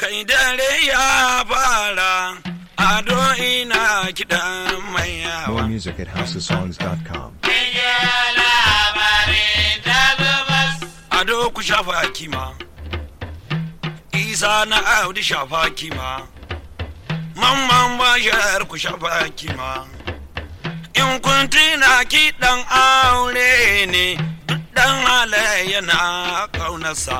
kai dare ya fara ado ina kiɗan mai yawa More music at houseofsongs.com. ado ku shafa kima isa na audi shafa kima mamman bashar ku shafa kima in kun tuna kiɗan aure ne duk ɗan halayya na ƙaunarsa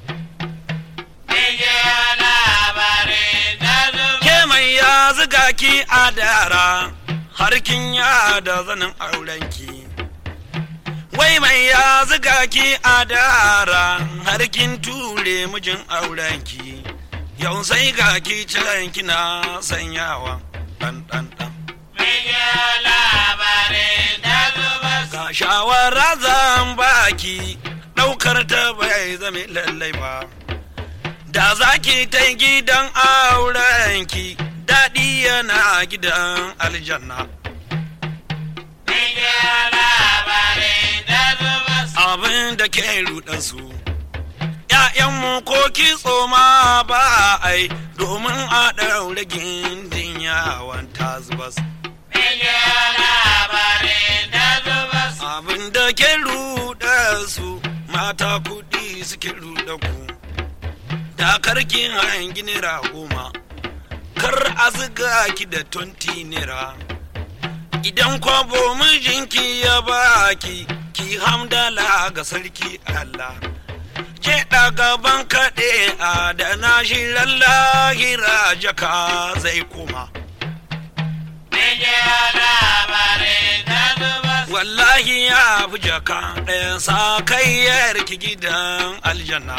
ke mai ya ziga ki a dara har kin ya da zanin aurenki wai mai ya ziga ki a dara har kin ture mijin aurenki yau sai ga ki can kina sanyawa dan dan dan ga shawara zan baki daukar ta bai zame lallai ba da za ki ta gidan aurenki daɗi yana gidan aljanna abin da ke ruɗa su ‘ya'yanmu ko kitso ma ba ai domin a ɗaure gindin yawon tazubas abin da ke ruɗa su mata kuɗi suke ruɗa ku da karkin hangi naira goma kar a ziga ki da tonti naira idan kwabo mijinki ya baki ki hamdala ga sarki Allah ke gaban kaɗe a da na shi lallahira jaka zai koma wallahi ya fi jaka ɗayan sa kayyar ki gidan aljanna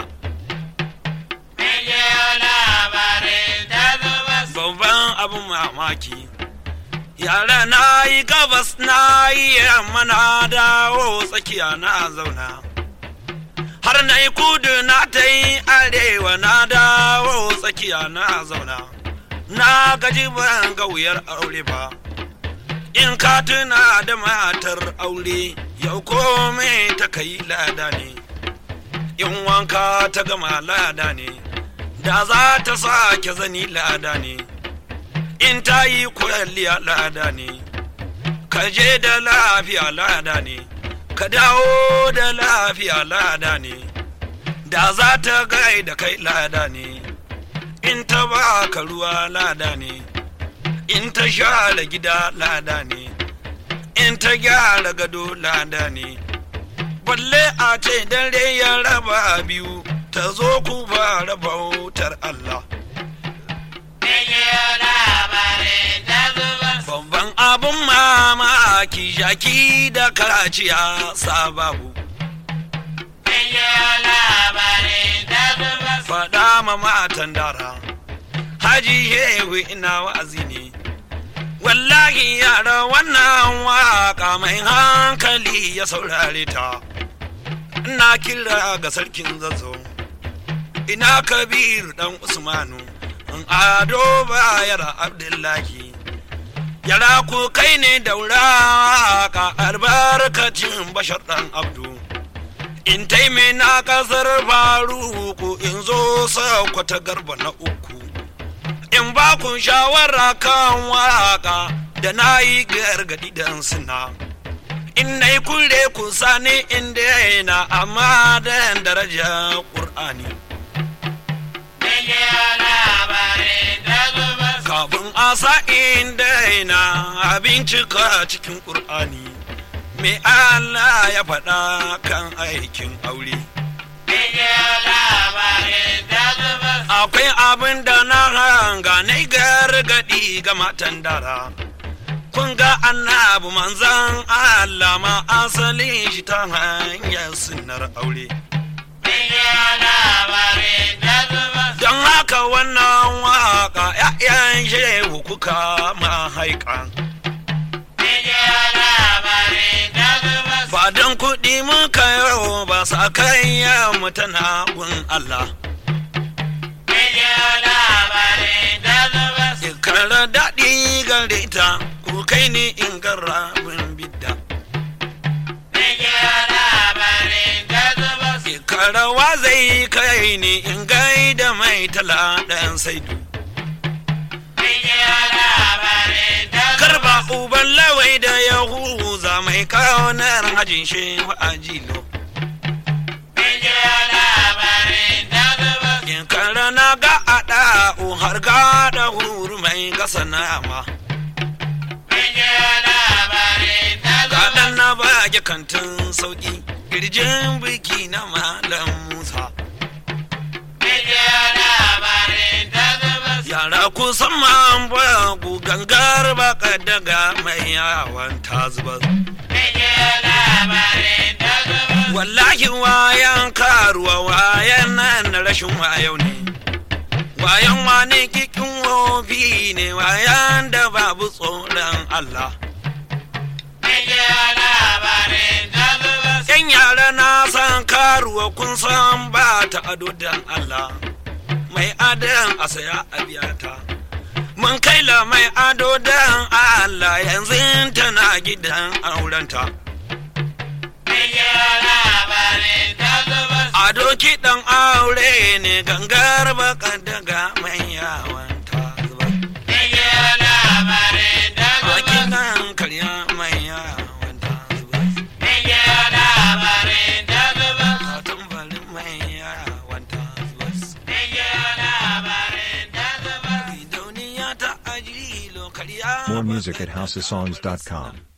babban abin mamaki yara na yi gabas na yi yamma na dawo tsakiya na zauna har na yi kudu na ta yi arewa na dawo tsakiya na zauna na gaji ban ga wuyar aure ba in ka tuna da matar aure yau kome ta kai lada ne in wanka ta gama lada ne da za ta sake zani lada ne in ta yi kwalliya lada ne ka je da lafiya lada ne ka dawo da lafiya lada ne da za ta gai da kai lada ne in ta ba ka ruwa lada ne in ta share gida lada ne in ta gyara gado lada ne balle a ce dare ya raba biyu ta zo ku fara bautar Allah babban abun mamaki jaki da karaciya sababu faɗa ma matan dara haji hehu ina wa'azi ne wallahi yara wannan waka mai hankali ya saurare ta ina kira ga sarkin zazo ina kabir dan usmanu in ado bayar abdullahi yara ku kai ne daura ka albarkacin bashar dan abdu in taime na kasar faruku in zo sakwata garba na uku in ba ku shawara kan waka da na yi gargadi dan suna in na yi kure ku sani inda yana amma da daraja ƙur'ani kafin a sa'in daina abincika cikin ƙur'ani me Allah ya faɗa kan aikin aure akwai abin da na hanga na gargaɗi ga matan dara kun ga annabu manzan Allah ma asalin shi ta hanyar sunnar aure don haka wannan waka ‘ya'yan shehu kuka ma haika ba don kuɗi muka yau ba sa kai mu tana gun Allah Ikara daɗi gare ta ku kai ni in gara bidda karawa zai kai ni in gaida mai tala ɗan saidu garba uban lawai da yahuza mai kaunar hajin shehu a jilo in kara na ga a ɗa'u har ga da huru mai gasa nama Kaɗan na bage kantin sauƙi kirjin biki na malam Musa. Yara kusan man bagu gangar baka daga mai yawan ta zuba. Wallahi wayan karuwa wayan nan na rashin wayau ne. Wayan wani kikin wofi ne wayan da babu tsoron Allah. Yan yara na san karuwa kun san ba ta ado dan Allah. Mai adon a saya a biya ta. Mun kai la mai ado dan Allah yanzu tana gidan aurenta. Ado kiɗan aure ne gangar baka daga mai yawan ta zuba. A kiɗan karya mai yawan ta zuba. A tambarin mai yawan ta zuba. Gidauniya ta ajilo karya More music at baka daga housesongs.com.